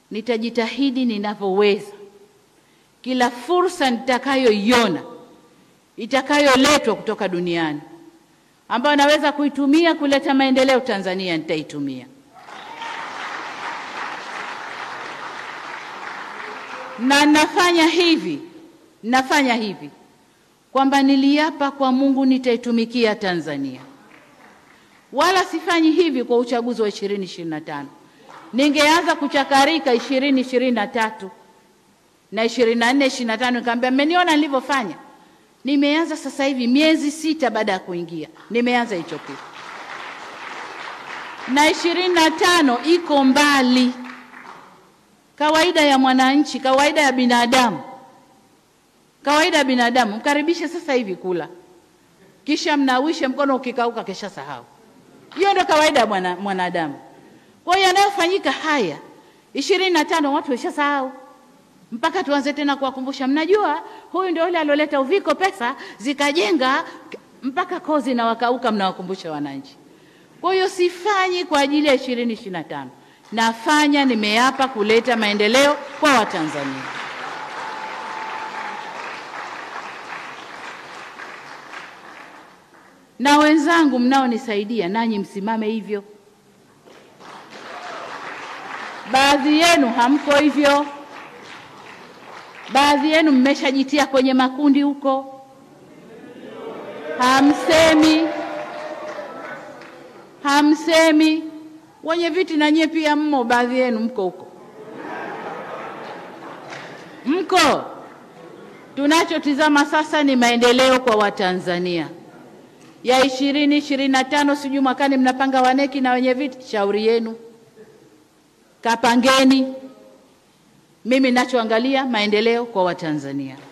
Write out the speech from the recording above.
nitajitahidi ninavyoweza, kila fursa nitakayoiona itakayoletwa kutoka duniani ambayo naweza kuitumia kuleta maendeleo Tanzania, nitaitumia. Na nafanya hivi, nafanya hivi kwamba niliapa kwa Mungu nitaitumikia Tanzania, wala sifanyi hivi kwa uchaguzi wa 2025. Ningeanza kuchakarika 2023 na 24 25, nikamwambia mmeniona nilivyofanya. Nimeanza sasa hivi miezi sita baada ya kuingia, nimeanza hicho kitu, na 25 iko mbali. Kawaida ya mwananchi, kawaida ya binadamu, kawaida ya binadamu, mkaribishe sasa hivi kula, kisha mnawishe mkono, ukikauka kesha sahau. Hiyo ndio kawaida ya mwana, mwanadamu. Kwa hiyo yanayofanyika haya ishirini na tano watu washasahau, mpaka tuanze tena kuwakumbusha. Mnajua huyu ndio yule alioleta uviko, pesa zikajenga mpaka kozi na wakauka, mnawakumbusha wananchi. Kwa hiyo sifanyi kwa ajili ya ishirini ishirini na tano nafanya, nimeapa kuleta maendeleo kwa Watanzania. Na wenzangu mnaonisaidia, nanyi msimame hivyo. Baadhi yenu hamko hivyo, baadhi yenu mmeshajitia kwenye makundi huko, hamsemi, hamsemi. Wenye viti na nyie pia mmo, baadhi yenu mko huko, mko. Tunachotizama sasa ni maendeleo kwa Watanzania ya ishirini ishirini na tano, sijui mwakani mnapanga waneki na wenye viti, shauri yenu kapangeni. Mimi nachoangalia maendeleo kwa Watanzania.